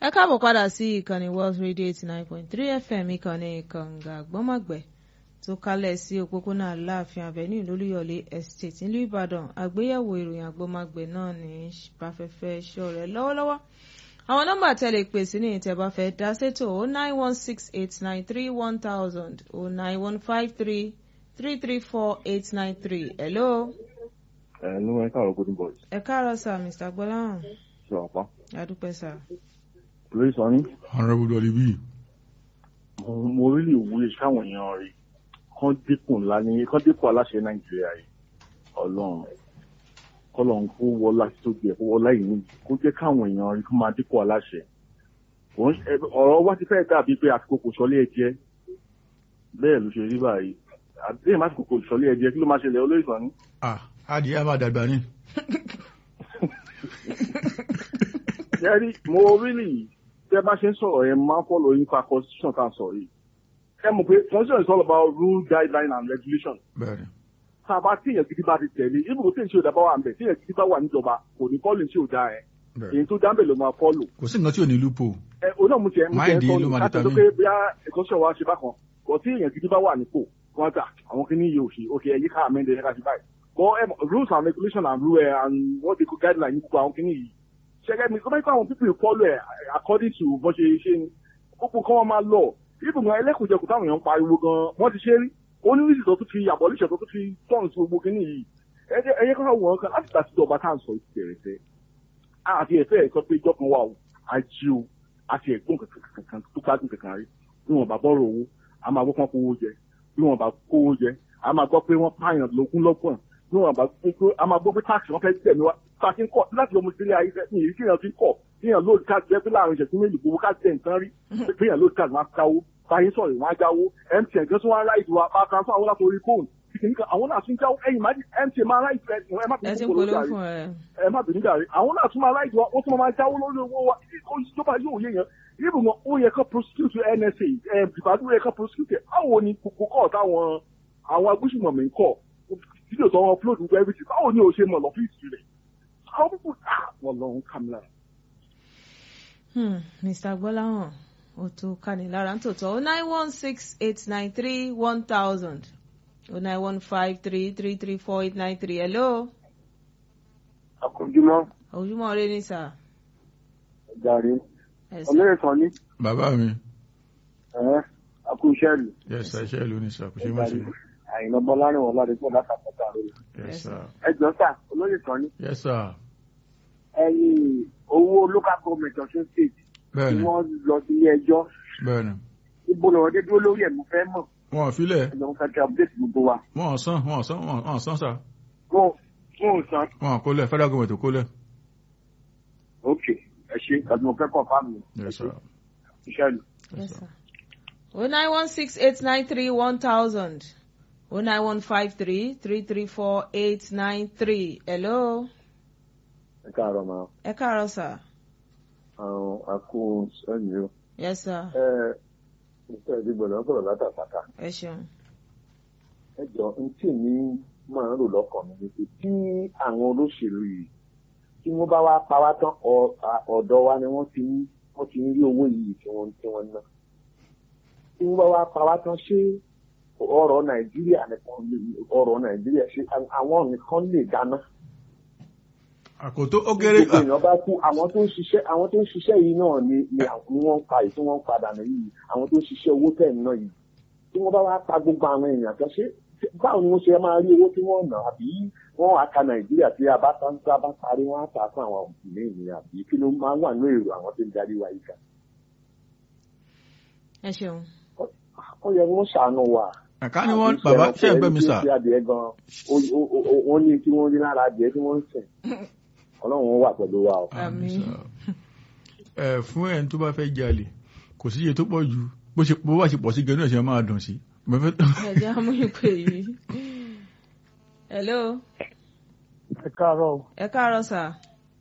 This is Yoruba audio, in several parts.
ẹ káàbọ̀ padà sí ìkànnì World Radio eighty nine point three FM ìkànnì kànga gbọ́mọ̀gbẹ́ tó kálẹ̀ sí òpópónà Aláàfin Avenue lólúyọ̀lé estate nílùú Ìbàdàn àgbéyẹ̀wò ìròyìn àgbọ́mọ̀gbẹ́ náà ní báfẹ́fẹ́ ṣọ̀rẹ́ lọ́wọ́lọ́wọ́ àwọn nọ́mbà tẹ́lẹ̀ pè sí ní ìtẹ̀bá fẹ́ dá sétò o nine one six eight nine three one thousand o nine one five three three three four eight nine three hello. ẹ ló ẹ káàárọ̀ golden boys ẹ káàárọ̀ sir Mr. gbọ́láhàn ṣe ọ̀pá adúpẹ́ sir. lórí sọ ní honourable dolibi mo mo rí ìwúye sáwọn èèyàn rí kán dínkù ńlá ní kán dínkù aláṣẹ nàìjíríà yìí ọlọ́run kọlọ́run kó wọlá tó gbẹ kó wọlá yìí níbi kó jẹ́ káwọn èèyàn rí kó máa dínkù aláṣẹ Kò ń ṣe- ọ̀rọ̀ wá ti fẹ́ẹ́ dàbí pé àsìkò kò sọlé ẹ jẹ́ bẹ́ẹ̀ ló ṣe rí báyìí àdéhùn má àsìkò kò sọlé ẹ jẹ́ kí ló máa ṣẹlẹ̀ olóyè sọ ní. ah adìyẹ máa dàgbà ní. Yẹ́rí, mo really tẹ́ bá ṣe ń sọ̀rọ̀ yẹn máa ń follow nípa constitution tá a sọ yìí. Ẹ mọ̀ pé constitution is all about rule guideline and regulation. bẹ́ẹ̀ni Tá a bá tí èèyàn gidi bá ti tẹ̀lé, ibùdó tí èèyàn ṣe òdà bá wà ń bẹ̀, tí èèyàn gidi bá wà níjọba, kò ní follow tí ò dáa ẹ̀. bẹ́ẹ̀ni Èyí tó dá ń bẹ̀ ló máa follow. kò sí nǹkan tí ò ní lúpọ̀ Ẹ o náà mo tiẹ̀ mo tiẹ̀ Mind yìí ló sọ máa ní láti sọ determine. pé bí a constitution wa ṣe bákan. Kò tí èèyàn gidi bá wà nípò, wọ́n gbà àwọn kìíní yìí ò ṣe, ok ẹ̀yí ká amẹ́ndẹ̀ ẹ̀ka ṣe báyìí. But ẹ mọ̀, rules and regulation and rule ẹ̀ and what they call guideline ní gbogbo àwọn kìíní yìí ṣẹgẹ mi kọ́mọ́ ikú àwọn people follow ẹ̀ according to bó ṣe ṣe ni gbogbo kan wọn máa lọ ibùgbọ́n ẹlẹ́kùnjẹkùn táwọn èèyàn ń pariwo gan wọ́n ti ṣe rí onírísì tó tún fi abolition tó tún fi tọ́ọ̀nù sí gbogbo kínní yìí ẹ̀jẹ̀ ẹ̀yẹ kan wọ̀n kan láti gbà síjọba tá à ń sọ ìtì bẹ̀rẹ̀ sẹ́ àti ẹ̀fẹ́ ẹ̀ sọ pé ìjọ kan wà ó àjí o àti ẹ̀gbọ́n kankan tó gbádùn kankan rí bí wọn bá bọ́rọ̀ owó a máa gbọ́ pọ́n kówó jẹ bí wọn bá kówó jẹ a máa gbọ́ pé wọ́n pààyàn lógún lọ́gbọ̀n bí wọn bá gbé pé a máa gbọ́ pé táàkì wọn fẹ́ tẹ̀mí wá tá a ti ń kọ́ láti ọmọ ìdílé ayé fẹ́ ní èyí tí èèyàn fi ń kọ́ bí èèyàn lóòdì káàdì jẹ́ pé láàrin ìṣẹ̀tún méjì gbowó káàdì tẹ̀ nǹkan rí pé èèyàn lóòdì káàdì wọn á káwó báyé sọ̀rọ̀ wọn á jáwó MTN gan tún wọn á ráìdì wa bá transfer wọn látòrí fóònù kìkìnìkan àwọn náà tún jáwó ẹ̀yìn máa MTN máa ráìdì ẹ ẹ má ẹ ti ń bínú polówó kòkòrò fún ẹ. ẹ má bínú jàre àwọn náà tún máa ráìdì wa wọ́n tún máa jáwó lórí owó wa ìjọba yóò yé yẹn ibùdó ó yẹ kó prosecute NSA ẹ ìbàdàn ó yẹ kó prosecute báwo ni kòkó kọ́ táwọn àwọn agbésùnmọ̀mí ń kọ́ fídíò tó wọn upload gbogbo everything báwo ni o ṣe mọ̀ lọ́fíìsì rẹ̀ how people ah wọ́n lọ ń kàmìlà. Hmm, Mr. gbọ́láhàn ó tó kani lára nítòótọ́ o nine one six eight nine three one thousand o nine one five three three three four eight nine three hello àkójúmọ́ ojúmọ́ rẹ ní sà. jàre Yes. olóyè kan ní bàbá mi ẹ̀ẹ́ akúṣẹ́lù yes sir iṣẹ́ ìlú ní sir kò ṣe má ṣe àyìnbó bọ́lárìn wọn láti pọ̀ látàkọ́tà rẹ̀ yes sir ẹjọ́ sà olóyè kan ní yes sir ẹ̀yìn owó local government ọ̀ṣun state tí bẹ́ẹ̀ni wọ́n lọ sí ilé ẹjọ́ bẹ́ẹ̀ni ibo lọ́wọ́ dé dúró lórí ẹ̀ mo fẹ́ mọ̀ wọn ò filẹ̀ ẹ̀jọ̀ mo fẹ́ kí update gbogbo wa wọn ò san wọn ò san wọn ò san sir mo mo ò san wọn ò kólẹ̀ federal government ò kólẹ̀ ok ẹ ṣe àti mo fẹ́ kọ̀ fáàmù yes sir ìṣẹ́lù. Yes, sir. O nine one six eight nine three one thousand o nine one five three three three four eight nine three hello ẹ káàárọ̀ máa ẹ káàárọ̀ sà. àwọn akún sẹ́yìn o. Yes sir ẹ ìfẹ́ ìdígbọ̀nà sọ̀rọ̀ látàkàtà ẹ ṣeun. ẹ jọ n tí èmi máa ń rò lọ́kàn mi ni pé tí àwọn olóṣèlú yìí tí wọ́n bá wá pa wá tán ọ- à- ọ̀dọ̀ wa ni wọ́n ti ń wọ́n ti ń rí owó yìí tí wọ́n tí wọ́n ná tí wọ́n bá wá pa wá tán ṣé ọ̀rọ̀ nàìjíríà nìkan lè- ọ̀rọ̀ nàìjíríà ṣé àwọn nìkan lè dáná àkótó ó kéré gbogbo èèyàn bá kú àwọn tó ń ṣiṣẹ́ àwọn tó ń ṣiṣẹ́ yìí náà ni ni àwọn ni wọ́n ń pa yìí tí wọ́n ń padà nù yìí àwọn tó ń ṣiṣẹ́ owó tẹ̀ ń ná yìí tí wọ́n bá wá pa gbogbo àwọn èèyàn kan ṣé báwo ni wọ́n ṣe máa rí owó tí wọ́n ná àbí wọ́n á ka nàìjíríà tí a bá tán tí a bá parí wọ́n á tà fún àwọn òbí ní àbí kí ló máa wà ní èrò àwọn tó ń darí wa yìí kan ẹ ṣeun. ó yẹ kí wọ́n ṣàánú wa. àká ni wọn bàbá ṣe ń gbẹ mi sà ẹni tí ó ṣe adìẹ gan ó- ó- ó- wọ́n ní kí wọ́n rí lára adìẹ tí wọ́n ń sìn ọlọ́run wà pẹ̀lú wa o. Àmín. ẹ fún ẹni tó bá fẹ́ jalè kò sí iye tó pọ̀ ju bó ṣe bó bá ṣe pọ̀ sí gẹ́gẹ́ náà ṣe máa dùn sí. Mo fẹ́- ẹ jẹ́ amúyípe yìí. hello ẹ káàárọ̀ o, ẹ káàárọ̀ sà.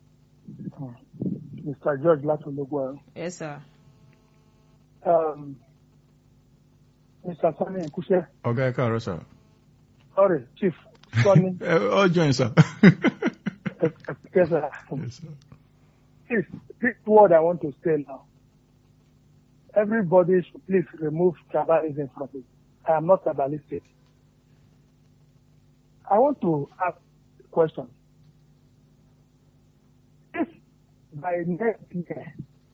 mr george láti ológun ẹ̀rọ. Yes sir. Um, mr sani ìkúṣẹ́ ọ̀gá ẹ káàárọ̀ sà. sorry chief sani ẹ ọjọ́ yẹn sà. ẹ̀kẹ́sà Yes, sir. this this word i want to say now everybody should please remove tribalism from it. I am not tribalistic. I want to ask a question. If by next year,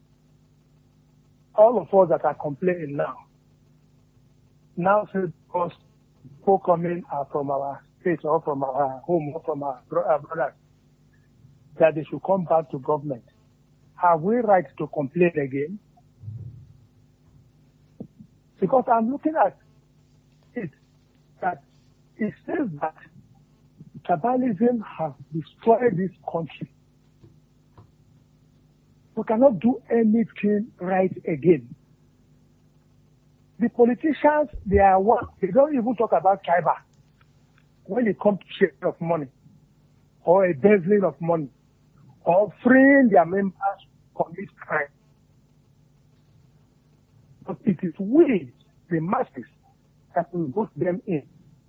all of us that are complaining now, now say because people coming are from our state or from our home or from our, bro- our brothers, that they should come back to government. Have we right to complain again? Because I'm looking at it that it says that tribalism has destroyed this country. We cannot do anything right again. The politicians, they are what? They don't even talk about tribal when it comes to sharing of money or embezzling of money or freeing their members commit crime. But it is we, the masses, that will vote them in.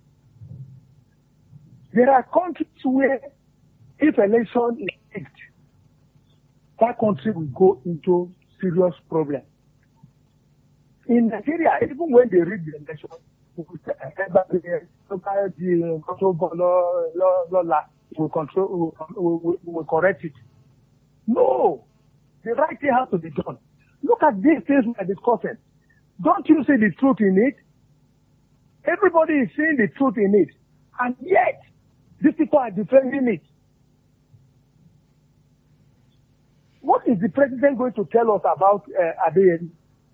There are countries where if election is picked, that country will go into serious problem. In Nigeria, even when they read the election, we will say, "Eh, eh, but, eh, local, the control board, law, law, law, law, will control, will, will, will correct it. No, the right thing has to be done. Look at these things we are discussing. Don't you see the truth in it? Everybody is seeing the truth in it. And yet, these people are defending it. What is the president going to tell us about uh, Adeyemi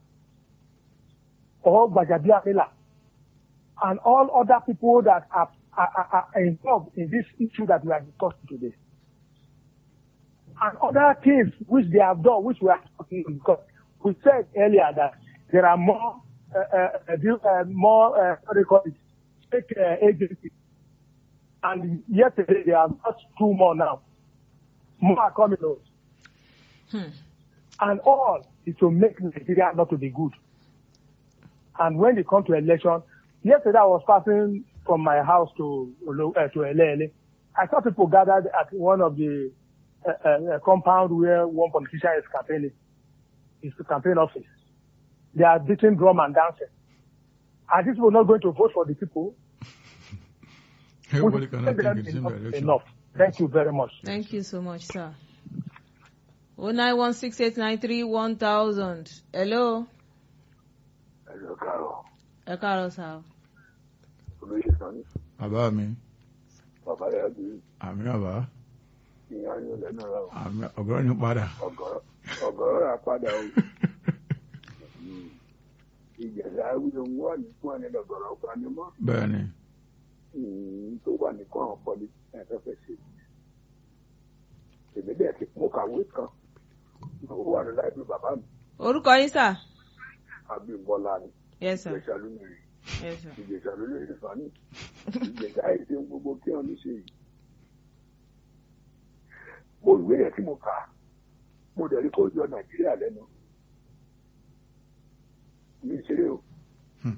or Gbajabiamila and all other people that are, are, are, are involved in this issue that we are discussing today? And other things which they have done, which we are talking about, because we said earlier that there are more, uh, uh, uh, uh, more, uh, what do you call it, fake uh, agencies. And yesterday there are just two more now. More are coming out. Hmm. And all is to make Nigeria not to be good. And when it comes to election, yesterday I was passing from my house to Olo- uh, to Elele. I saw people gathered at one of the uh, uh, compound where one politician is campaigning, his campaign office. They are beating drum and dancing. Are these people not going to vote for the people? Everybody We cannot said think that in the same enough, direction. enough. Thank you very much. Thank you so much, sir. Oh nine one six eight nine three one thousand. Hello. ẹ̀rọ kàrọ̀ Ẹ káàárọ̀ sá. o. olóyè sani Bàbá mi, bàbá rẹ̀ bí àmì bàbá, ìyá yín lẹ́nu rẹ̀ o. àmì ọ̀gọ́rọ̀ ní padà. ọ̀gọ̀rọ̀ ọ̀gọ̀rọ̀ rà padà o. ìjẹ̀dá wíwọ wà ní fún ẹni lọ́gọ̀rọ̀ panimọ́ Bẹ́ẹ̀ni, tó wà ní fún àwọn pọ́lí ẹ̀fẹ́fẹ́ ṣe. èmi dẹ̀ ti mo kàwé kan ó wà ní láìpẹ́ bàbá mi Orúkọ yín sà? Abímbọ́lá ni Yes sir. ìjẹ̀sà lónìí Yes sir. ìjẹ̀sà lónìí ìfàní ìjẹ̀sà èdè gbogbo kí wọ́n ní ṣe yìí. mo ìwé yẹn tí mo kà á, mo dẹ̀ rí kó yọ Nàìjíríà lẹ́nu. mi ṣeré o. Hmm.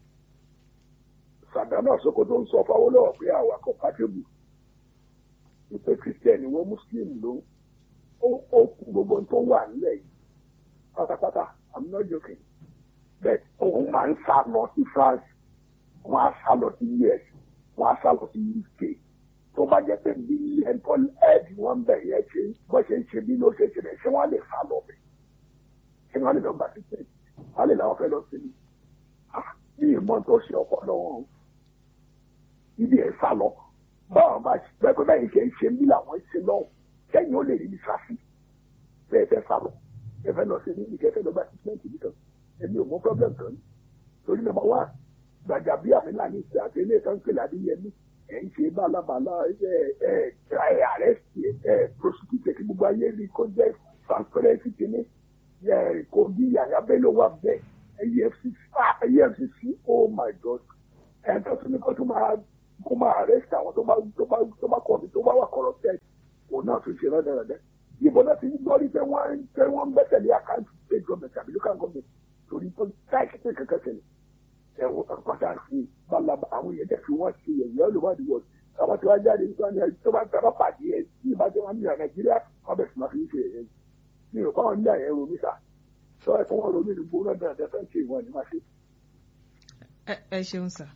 Sàdámà Sokoto ń sọ fáwọlọ́wọ́ pé àwa compatible wípé Christian ni wọ́n Muslim ló ń ó ó kú gbogbo tó wà nílẹ̀ yìí pátápátá I'm not joking bẹ́ẹ̀ òun máa ń sá lọ sí France wọ́n á sá lọ sí US wọ́n á sá lọ sí UK tó bá jẹ́ pé bí ẹ̀ńtọ́ ẹ̀ẹ́dì wọ́n bẹ̀ yẹn ṣe bọ́ ṣe ń ṣe bí ló ṣe ṣe bẹ̀ ṣé wọ́n lè sá lọ bẹ̀ ṣé wọ́n lè lọ gbà sí pé wọ́n lè làwọn fẹ́ lọ sí ni bí ìmọ̀ tó ṣe ọpọlọ wọn ibi ẹ̀ sá lọ báwọn bá ṣe pẹ́ pé bẹ́ẹ̀ ṣe ń ṣe bí làwọn ṣe lọ́wọ́ kẹ́yìn ó lè rí ní sáfì bẹ́ẹ̀ fẹ́ sá lọ ẹ fẹ́ lọ sí ní ìkẹ́ fẹ́ lọ gba treatment nìkan èmi ò mọ problem kan ní torí nàmbà wá gbàjà bí àmìlà ní ìṣe àti ilé ìtàn pèlè àdéyẹmí ẹ̀ ń ṣe bálabàlá ẹ ẹ ẹ arrest ẹ prosecute kí gbogbo ayé rí kó jẹ́ transparency kìíní ẹ kò bí yàyà bello wà bẹ́ẹ̀ efcc ah efcc oh my god ẹ̀ tó tún ní kó tún máa kó máa arrest àwọn tó bá tó bá tó bá kọ̀ mí tó bá wà corrupted òun náà tún ṣe rẹ́dẹ̀rẹ́dẹ́ ibo náà ti ń gbọ́ rí pé wọ́n ń pé wọ́n ń gbẹ́sẹ̀lé àkáǹtì state government àbí local government torí tó táìkì pé kankan ṣẹlẹ̀ ẹ̀wọ̀n pàtà sí balaba àwọn èèyàn dẹ̀ fi wọ́n ṣe ẹ̀yẹ́ olùwádìí wọ̀ àwọn tí wọ́n jáde nípa ní ẹni tó bá tẹ́ bá pàdé ẹ̀ tí ìbá tẹ́ wọ́n ní nàìjíríà wọ́n bẹ̀ sì máa fi ń ṣe ẹ̀yẹ́ mi ò fáwọn nílẹ̀ ẹ̀rọ mi sà sọ ẹ fún wọn lórí ìdìbò náà dáadáa fẹ́ẹ́ ṣe ìwọ̀n ní máa ṣe. ẹ ẹ ṣeun sà.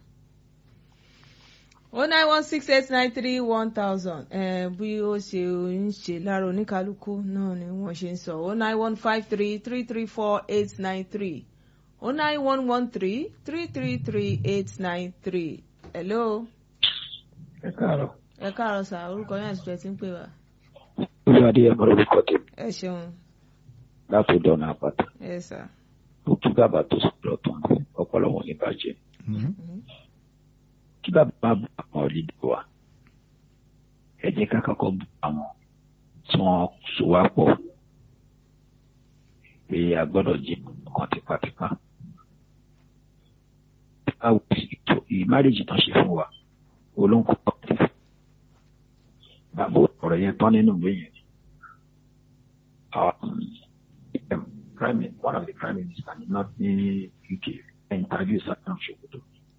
o nine one six eight nine three one thousand bí ó ṣe ń ṣe lára oníkálukú náà ni wọ́n ṣe ń sọ o nine one five three three three four eight nine three o nine one one three three three three eight nine three hello. ẹ káàárọ̀. ẹ káàárọ̀ sà orúkọ yẹn àti ìjọ tí ń pè wá. olùwádìí ẹ̀ mọ́ lórúkọ tèmi ẹ ṣeun láti dọ̀nà àpáta ẹ sà. ó tú bàbá tó sọ̀rọ̀ tán ọpọlọ wọn ní bàjẹ́ kí bàbá bá àwọn olùdó wa ẹ jẹ́ ká kọ́kọ́ bú àwọn tí wọ́n so wá pọ̀ pé a gbọ́dọ̀ jẹ́ ọkàn tipátipá báwo ètò ìmárèjì tán ṣe fún wa olóńkọ́ ọ̀tẹ̀ bàbá ọ̀rọ̀ yẹn tán nínú ìwé yẹn um, prime one of the prime minister ní north ní UK interview Saddam Sokoto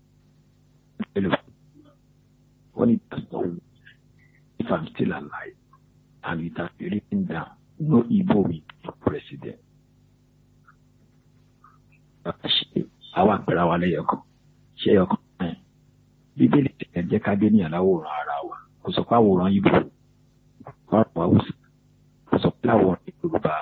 when it does not work, if I'm still alive and it has been written down no Igbo will be president ṣe àwọn àpẹẹrẹ wa lẹ́yọ̀ kan ṣe ẹyọ kan náà bíbélì tẹ̀ jẹ́ ká dé ní àláwòrán ara wa kò sọ pé àwòrán Ìgbò ọ̀rọ̀ wa wò sí kò sọ pé àwòrán Yorùbá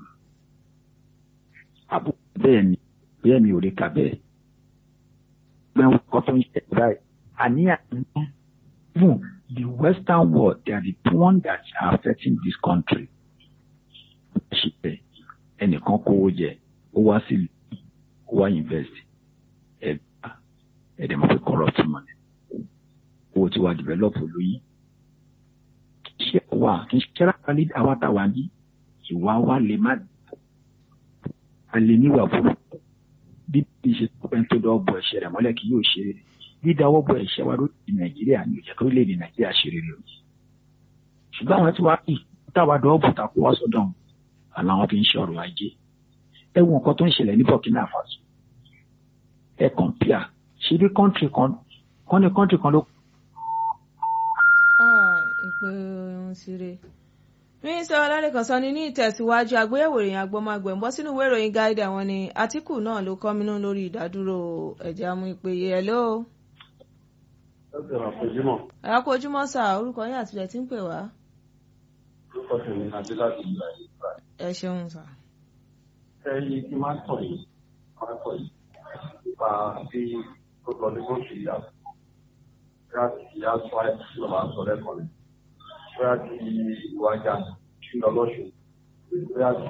àbò bẹ́ẹ̀ ni bẹ́ẹ̀ mi ò lè kà bẹ́ẹ̀ gbẹ́wọ́n kan tó ń ṣe báyìí àní àná even the western world they are the one that are affecting this country ṣe ẹnìkan kówó jẹ ó wá sí ó wá invest ẹ ẹ dẹ̀ mọ̀ pé corrupt money owó tí wàá develop lóyún ṣé wà kí n ṣe rákà ní àwa táwa ní ìwà wa lè má a lè níwà burúkú bí bí ṣe pẹ́ tó dọ́ bọ̀ ẹ̀ṣẹ̀ rẹ̀ mọ́lẹ̀ kí yóò ṣe rere dídáwọ́ bọ̀ ẹ̀ṣẹ̀ wa lórí nàìjíríà ní ìjẹ́ orílẹ̀-èdè nàìjíríà ṣe rere o ṣùgbọ́n àwọn tí wàá kì táwa dọ́ bọ̀ ta kó wá sọ́dọ̀ wọn àná wọn fi ń ṣe ọrọ̀ ajé ẹ wo nǹkan tó ń ṣẹlẹ̀ ní Burkina Faso ẹ kọ̀ǹpìà ṣe bí kọ́ńtì kan kọ́ ní kọ́ńtì kan ló. ìpè ohun síre mínísítà ọlárẹ̀kan sọ ni ní ìtẹ̀síwájú àgbéyẹ̀wò ìròyìn agbọ́mágbẹ̀ ń bọ́ sínú ìwé ìròyìn gáídà wọn ni Àtíkù náà ló kọ́mínú lórí ìdádúró ẹ̀jẹ̀ amú ìpèyè ẹ̀ ló. ẹ kú ojúmọ́ sà orúkọ yín àtìlẹ̀ tí ń pè wá. ẹ ṣeun sà. ẹyin kí n máa tọ̀ yìí máa tọ̀ yìí nípa bí tó lọ ní bóṣù ìyá bóyá kí ìyá sọ àìsí lọ́wọ́ àṣọ lẹ́kọ̀ọ́ rẹ̀ bóyá kí ìwájà kí n lọ lọ́ṣù bóyá kí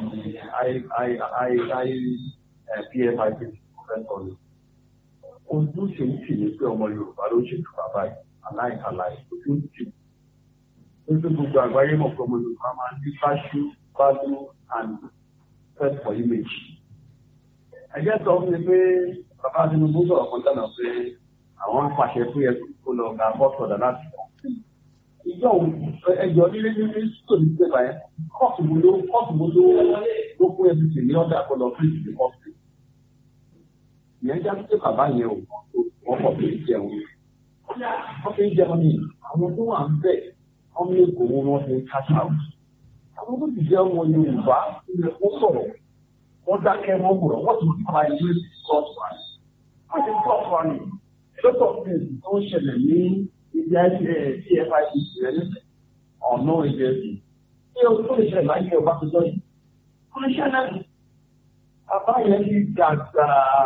pfip fẹ́tọ̀ ni. ojú ṣe ń tì ní pé ọmọ Yorùbá ló ṣètò bàbá yìí aláìkàláì ojú ń tì. nítorí gbogbo àgbáyé mọ̀ pé ọmọ Yorùbá máa ń ní fáṣú value and respect for image. ẹgbẹ́ sọ fún mi pé bàbá Tinubu sọ̀rọ̀ kan tẹ́lẹ̀ pé àwọn ń pàṣẹ fún yẹn kó lọ gba bọ́sọ̀dà láti kọ́. ìjọ ẹjọ́ nílé nílé sóòlù ṣe báyẹn kọ́ọ̀tù mo ló kọ́ọ̀tù mo ló ló fún ẹbí tì ní ọ̀dà kó lọ fún ìdílé kọ́ọ̀tù. ìyẹn já pé bàbá yẹn ò wọ́n kọ̀ pé jẹun. wọ́n fi ń jẹun ní àwọn tó wà ń bẹ̀ wọ́n ní èkó wọn fi ń káṣá àwọn tó ti jẹ́ ọmọ Yorùbá ilẹ̀ kó sọ̀rọ̀ wọ́n dákẹ́ wọ́n wùrọ̀ wọ́n tún fa ìwé sọ́ọ̀tù wa ni. wọ́n ti sọ́ọ̀tù wa ni lọ́tọ̀ fíìsì tó ń ṣẹlẹ̀ ní ibi pfip rẹ̀ ní ọ̀nà ìjẹ́sì. ṣé o tó lè ṣẹlẹ̀ láyé ọba tó jọ yìí? wọ́n ń ṣẹlẹ̀ bàbá yẹn ti dàgbà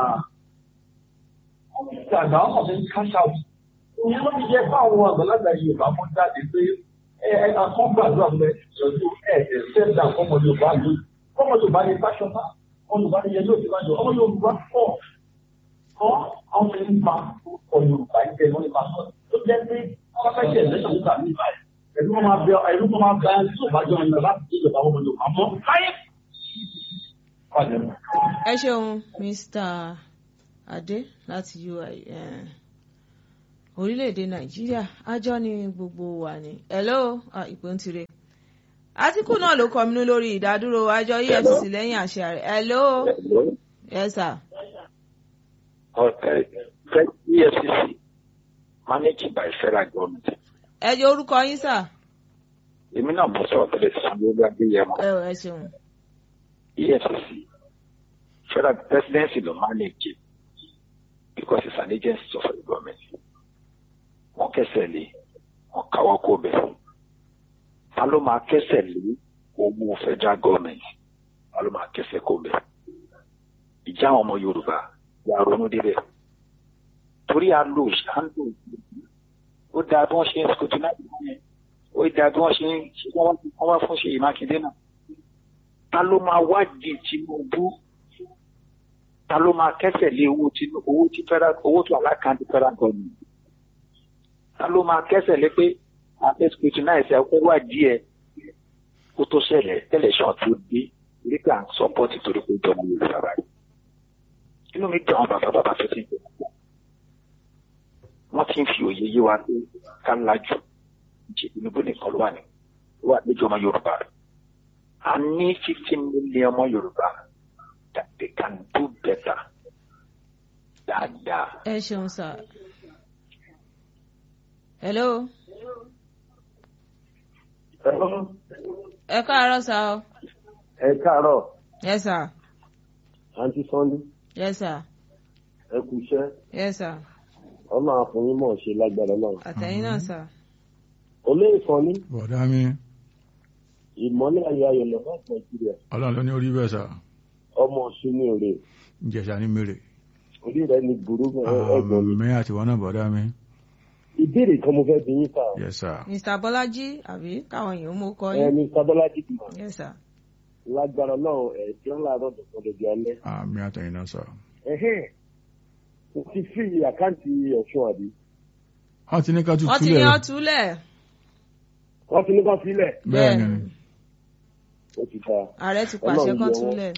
wọ́n ti dàgbà wọ́n kàn fi ń cash out. òun ló fi jẹ́ fáwọn àgbàlagbà Yorùbá mú jáde pé akọ́gbàdúrà mẹ ìjọjú ẹ̀ẹ́dẹ̀ sẹ́dá ọmọ Yorùbá lóyún ọmọ Yorùbá ní fáṣọpá ọmọ Yorùbá ní yẹn lóòótọ́ máa jọ ọmọ Yorùbá pọ̀ kọ́ àwọn ẹni pa ọmọ Yorùbá ń tẹ̀ wọ́n ní pa sọ́ọ̀ tó jẹ́ pé wọ́n fẹ́ ṣe ẹ̀lẹ́sàn nígbà mí báyìí ẹ̀rú wọn máa bẹ ẹ̀rú wọn máa bẹ ẹni tó bá jọ ẹni láti ṣe ìjọba ọmọ Yorùbá mọ́ láyé. ẹ ṣeun Mr. Adé láti UI orílẹ̀-èdè nàìjíríà àjọ ni gbogbo wa ni hello ìpè ń tirẹ̀ Àtíkù náà ló kọminú lórí ìdádúró àjọ EFCC lẹ́yìn àṣẹ rẹ̀ hello yes sir. Okay. EFCC managed by federal government. ẹ jẹ́ orúkọ yín sà. èmi náà mo sọ̀rọ̀ tẹ́lẹ̀ sí lórí adéyẹmọ. ẹ ẹ ṣeun. EFCC federal presidency ló manage because it's an agency of the government wọ́n kẹsẹ̀ lé wọ́n káwọ́ kó bẹ̀ ta ló máa kẹsẹ̀ lé owó federal government ta ló máa kẹsẹ̀ kó bẹ̀ ìjà àwọn ọmọ yorùbá ya ronú débẹ̀ torí a lo ìṣàǹdò ó dáa bí wọ́n ṣe ń scrutinize yẹn ó dáa bí wọ́n ṣe ń wọ́n wá fún Ṣèyí Mákindé náà ta ló máa wádìí Tinubu ta ló máa kẹsẹ̀ lé owó tí owó tí federal owó tó alákàntì federal government ta ló máa kẹsẹ̀ lé pé àfẹ́ scrutinize ẹ̀ kó wádìí ẹ̀ kó tó ṣẹlẹ̀ tẹlẹsán tó dé nígbà sọpọ́tì torí pé ìjọba Yorùbá báyìí inú mi dùn àwọn bàbá bàbá tó ti ń bẹ̀rẹ̀ wọ́n ti ń fi òye yé wa pé ká lajú jẹ Tinubu nìkan ló wà ní ló wà níjọ ọmọ Yorùbá a ní fifteen million ọmọ Yorùbá that they can do better dáadáa. ẹ ṣeun sá. hello. ẹ káàárọ̀ sá o. ẹ káàárọ̀ yes sir. àǹtí Sunday yes sir. ẹ kú iṣẹ́ yes sir. ọlọ́run àfọyín mọ̀ ṣe lágbára náà. àtẹ̀yìn náà sá. olóyè kan ní bọ̀dá mi ìmọ́lẹ̀ ayé ayọ̀ lọ́wọ́ nàìjíríà ọlọ́run ló ní orí bẹ́ẹ̀ sà ọmọ ọ̀ṣun ní òrè ìjẹ̀ṣà ní mèrè orí rẹ ní burú ẹ̀gbọ́n mi. àmì àtiwọ́n náà bọ̀dá mi ìbéèrè kan mo fẹ́ bí yín sà. yes sir mr bọ́lájí àbí káwọn èèyàn mú kọ ẹ yín. ní sábọ́lájì kìmọ̀ yes sir. lágbára náà ẹ̀ tí wọ́n láàárọ̀ dọ̀tọ̀ lójú alẹ́. àmì àtẹ̀yìn náà sà ẹ̀hẹ́n mo ti fi àkáǹtì ọ̀ṣun àbí. wọ́n ti ní ká tún wọ́n ti ní túlẹ̀ ọ́ túlẹ̀. wọ́n ti ní kán sílẹ̀ bẹ́ẹ̀ ni ó ti ta. ààrẹ ti pàṣẹ Ọlọ́run kan yọ wọ́n. túlẹ̀.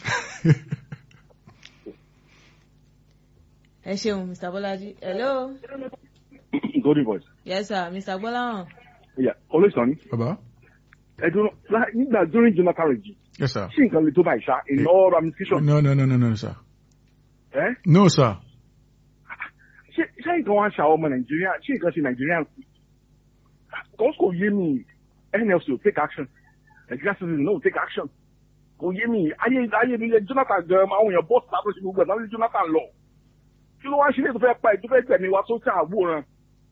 ẹ ṣeun mr bọ́lájí. hello. golden voice. yes sir mr gbọ́láhàn. Yeah, olóòsàn ni. bàbá ẹ̀dùn lá- nígbà during Jonathan regime yes sir ṣé nǹkan lè tó báyìí ṣá in all ramifications. no no no no no sir ẹ́ no sir ṣé ṣé nǹkan wá ń ṣàwọn ọmọ nàìjíríà ṣé nǹkan ṣe nàìjíríà ń pè kò kò yé mi nlc ò take action nigeria citizen no take action kò yé mi ayé ayé mi jonathan gan àwọn èèyàn bọ́ọ̀sì láti ṣe gbogbo ẹ̀ láti jonathan lọ kí ló wá ń ṣe léètò fẹ́ pa ẹ̀ tó fẹ́ gbẹ̀mí wa tó ṣàwòrán.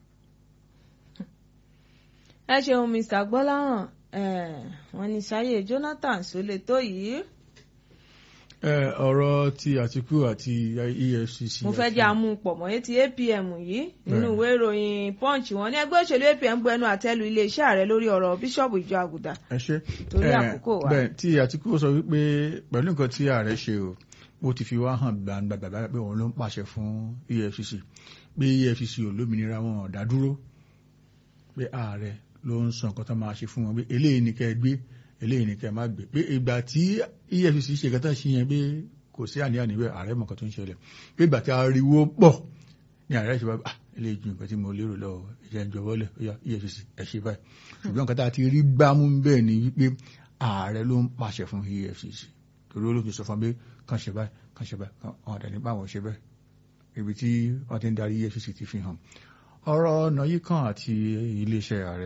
ẹ ṣeun mr gbọ́láhàn eh, wọ́n ní sáyé jonathan sólè tó yìí. ẹ ọ̀rọ̀ ti àtìkú àti efcc mo fẹ́ jẹ́ àmú pọ̀ mọ́ etí apm yìí nínú Bẹ́ẹ̀ni. ìwé ìròyìn punch wọ́n ní ẹgbẹ́ òṣèlú apm bu ẹnu àtẹ́lu iléeṣẹ́ ààrẹ lórí ọ̀rọ̀ bíṣọ̀bù ìjọ àgùdà. ẹ ṣe Torí Eh, àkókò wa. bẹ́ẹ̀ tí àtìkú sọ wípé pẹ̀lú nǹkan tí ààrẹ ṣe o ó ti fi wá hàn gbàǹgbàgbà pé òun ló ń pàṣẹ fún efcc pé efcc ò lómìnira wọn ò dá dúró pé ààrẹ ló ń sọ nǹkan tó máa ṣe fún wọn pé eléyìí ni kẹ́ ẹ gbé eléyìí ni kẹ́ ẹ má gbé pé ìgbà tí efcc ṣe kẹta ṣe yẹn pé kò sí àníyàn níbẹ̀ ààrẹ mọ̀ nǹkan tó ń ṣẹlẹ̀ pé ìgbà tí ariwo pọ̀ ní ààrẹ ṣe bá ah eléyìí ju nǹkan tí mo lérò lọ ẹ̀jẹ̀ ń jọwọ́lẹ̀ ó yá efcc ẹ̀ ṣe báyìí ṣùgbọ́n nǹkan tá a ti rí gbámú bẹ́ẹ̀ ni wípé ààrẹ ló ń pàṣẹ fún efcc torí ó ló fi sọ fún mi pé kàn ṣe báyìí kàn ṣe báyìí kàn ọ̀dà nípa àwọn ṣe bẹ́ẹ̀ ibi tí wọ́n ti ń darí efcc ti fi hàn ọ̀rọ̀ ọ̀nà yìí kan àti iléeṣẹ́ ààrẹ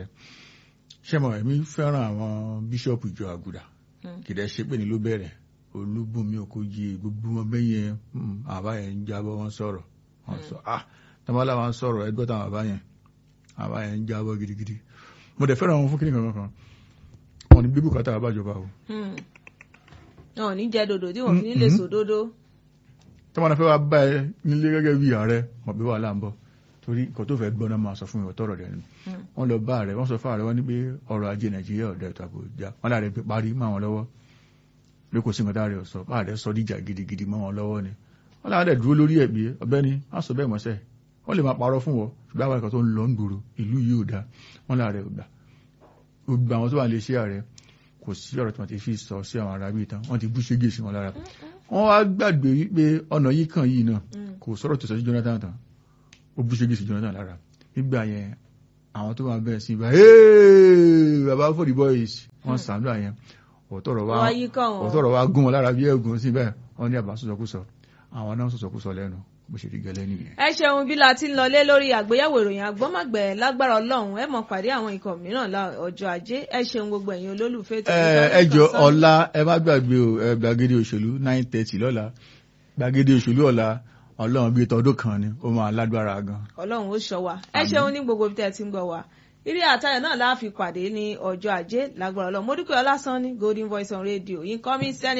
ṣé mo ẹ̀mí fẹ́ràn àwọn bíṣọ̀pù ìjọ àgùdà Mm. kìdẹ́ ṣe pé ní ló bẹ̀rẹ̀ olúbùnmi òkòjì gbogbo wọn bẹ́yẹn mm, àbá yẹn ń jábọ́ wọn sọ̀rọ̀ wọn sọ ah tọ́mọ́lá wọn sọ̀rọ̀ ẹgbẹ́ táwọn àbá yẹn àbá yẹn ń jábọ́ gidigidi mo dẹ̀ fẹ́ràn wọn fún kíni kankan kan wọn ni bíbù kátà àbájọba o Hmm. wọn ò ní jẹ dòdò tí wọn fi ní lè Mhm. sòdodo. tọ́mọ́lá fẹ́ wá bá ẹ nílé gẹ́gẹ́ bí ààrẹ mọ̀ bí wàhálà ń bọ̀ torí nǹkan tó fẹ́ gbọ́n náà máa sọ fún mi ọ̀tọ̀rọ̀ rẹ̀ ni Hmm. wọ́n lọ bá ààrẹ wọ́n sọ fún ààrẹ wọn ní pé ọrọ̀ ajé nàìjíríà ọ̀dẹ̀ ètò ààbò já wọ́n láàrẹ pé parí mọ́ àwọn lọ́wọ́ pé kò sí nǹkan táàrẹ ọ̀sọ́ bá ààrẹ sọ díjà gidigidi mọ́ wọn lọ́wọ́ ni wọ́n láàrẹ dúró lórí ẹ̀ pé ọ̀gbẹ́ni má sọ bẹ́ẹ̀ mọ́sẹ̀ wọ́n lè máa parọ́ fún wọn ṣùgbọ́n àwọn ẹ̀kọ́ tó ń lọ ń gbòòrò ìlú yìí ò dáa wọ́n láàrẹ ò gbà gbogbo àwọn tó wà lè ṣe ààrẹ kò sí ọ̀rọ̀ tí wọ́n ti fi sọ sí àwọn arábí ìtàn wọ́n ti bú ṣégè sí wọn lára wọ́n wá gbàgbé wípé ọ̀nà yìí kan yìí náà kò sọ̀rọ̀ tó sọ sí Jonathan tán ó bú ṣégè sí Jonathan lára nígbà yẹn àwọn tó máa bẹ̀rẹ̀ sí ibà "Hey, baba for the boys wọ́n sàánú àyẹn ọ̀tọ̀rọ̀ wá wọ́n yí kàn wọ́n. ọ̀tọ̀rọ̀ wá gún wọn lára bí ẹ̀gùn sí bẹ́ẹ̀ wọ́n ní àbá sọ̀sọ̀kúsọ àwọn náà sọ̀sọ̀kúsọ lẹ́nu bó ṣe rí gẹ́lẹ́ nìyẹn. ẹ ṣeun bí la ti ń lọlé lórí àgbéyẹ̀wò ìròyìn àgbọ́mọ̀gbẹ̀ lágbára ọlọ́run ẹ mọ̀ pàdé àwọn ikọ̀ mìíràn lá- ọjọ́ ajé ẹ ṣeun gbogbo ẹ̀yin olólùfẹ́ tó ẹ ẹ jọ ọ̀la ẹ má gbàgbé o ẹ gbàgede òṣèlú nine thirty lọ́la gbàgede òṣèlú ọ̀la ọlọ́run bíi tọdún kan ni ó máa lágbára gan. ọlọ́run ó ṣọ́ wa ẹ ṣeun ní gbogbo ibi tẹ́ ẹ ti ń gbọ́ wa eré àtayọ̀ náà la fi pàdé ní ọjọ́ ajé lágbára ọlọ́run mo dúpẹ́ ọlásán ní golden voice on radio incoming senate.